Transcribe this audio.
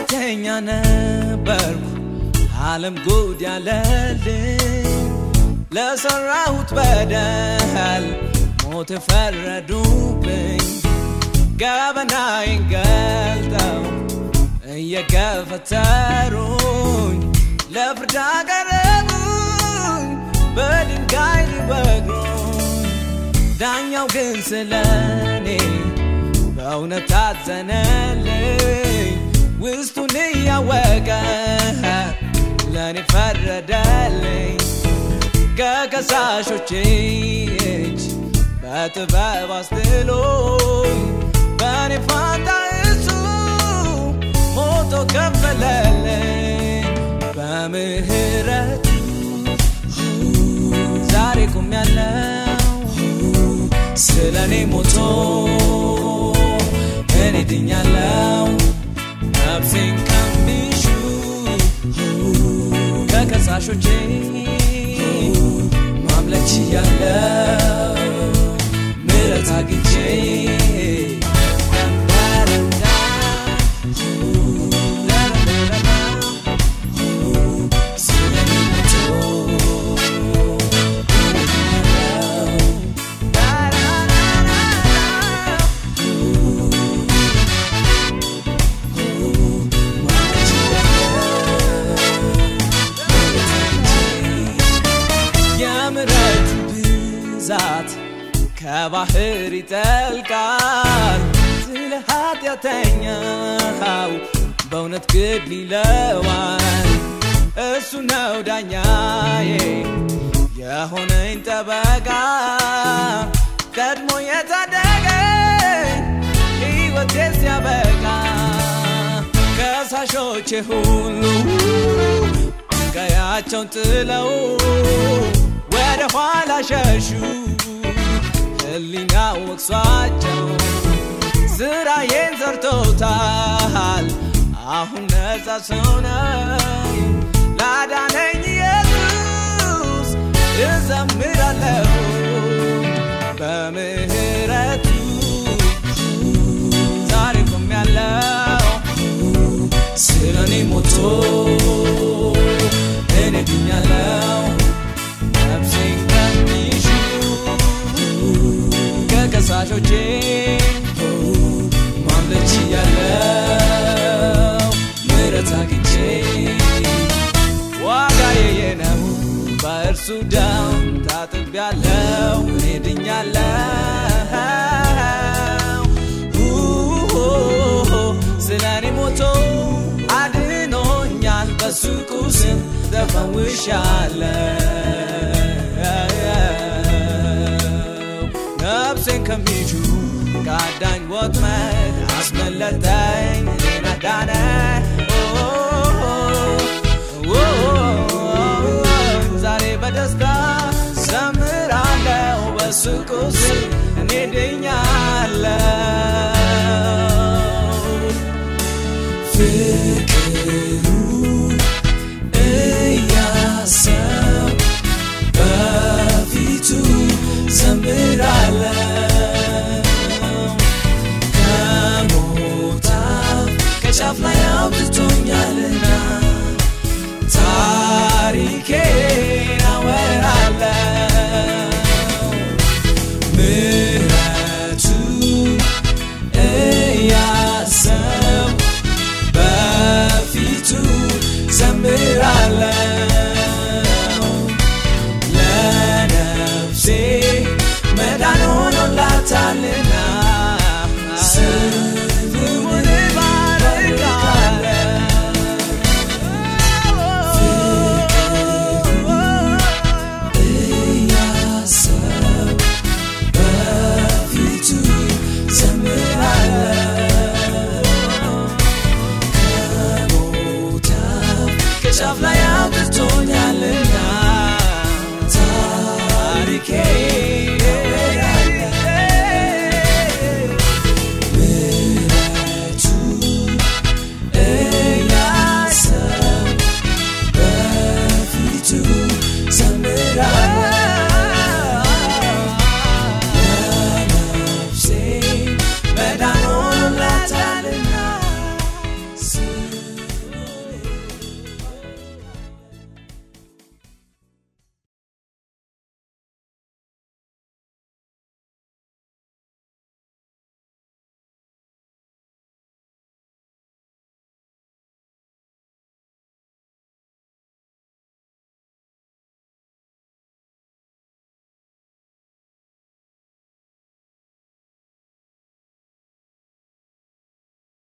ኃጢአተኛ ነበርኩ ዓለም ጉድ ያለልኝ ለሠራሁት በደል ሞት ፈረዱብኝ ገበናዬን ገልጠው እየገፈተሩኝ ለፍርድ አቀረቡኝ በድንጋይ ሊወግሩኝ ዳኛው ግን ስለኔ በእውነት አዘነልኝ ውስጡን እያወቀ ለእኔ ፈረደልኝ ከከሳሾቼ እጅ በጥበብ አስጥሎኝ በእኔ ፋንታ እሱ ሞቶ ከፈለልኝ በምህረቱ ዛሬ ቆሜያለሁ ስለ እኔ ሞቶ እኔ ድኛለሁ ነፍሴን ከሚሹ ከከሳሾቼ ማምለክ ችያለሁ ምሕረት አግኝቼ ስለ እኔ ሞቶ የምሕረቱ ብዛት ከባህር ይጠልቃል ስለ ኃጢአተኛው በእውነት ግድ ይለዋል እሱ ነው ዳኛዬ የሆነኝ ጠበቃ ቀድሞ የታደገኝ ሕይወቴ ሲያበቃ ከሳሾቼ ሁሉ ቀያቸውን ጥለው ወደ ኋላ ሸሹ ህሊና ወቅሷቸው ስራዬን ዘርቶታል አሁን ነፃ ሰው ነኝ ላዳነኝ ኢየሱስ እዘምራለሁ በምህረቱ ዛሬ ቆሜያለሁ ስለ እኔ ሞቶ እኔ ድኛለሁ ነፍሴን ከሚሹ ከከሳሾቼ ማምለክ ችያለሁ ምሕረት አግኝቼ ዋጋዬ ነው በእርሱ ደም ታጥቤያለሁ እኔ ድኛለሁ ስለ እኔ ሞቶ አድኖኛል በሱ ቁስል ተፈውሻለሁ ነፍሴን ከሚሹ ከአዳኝ ወጥመድ አስመለጠኝ እኔን አዳነ ዛሬ በደስታ ዘምራለሁ በሱ ቁስል እኔ ድኛለሁ ፍቅሩን እያሰብ በፊቱ ዘምራለሁ ከሞት አፍ ከጫፍ ላይ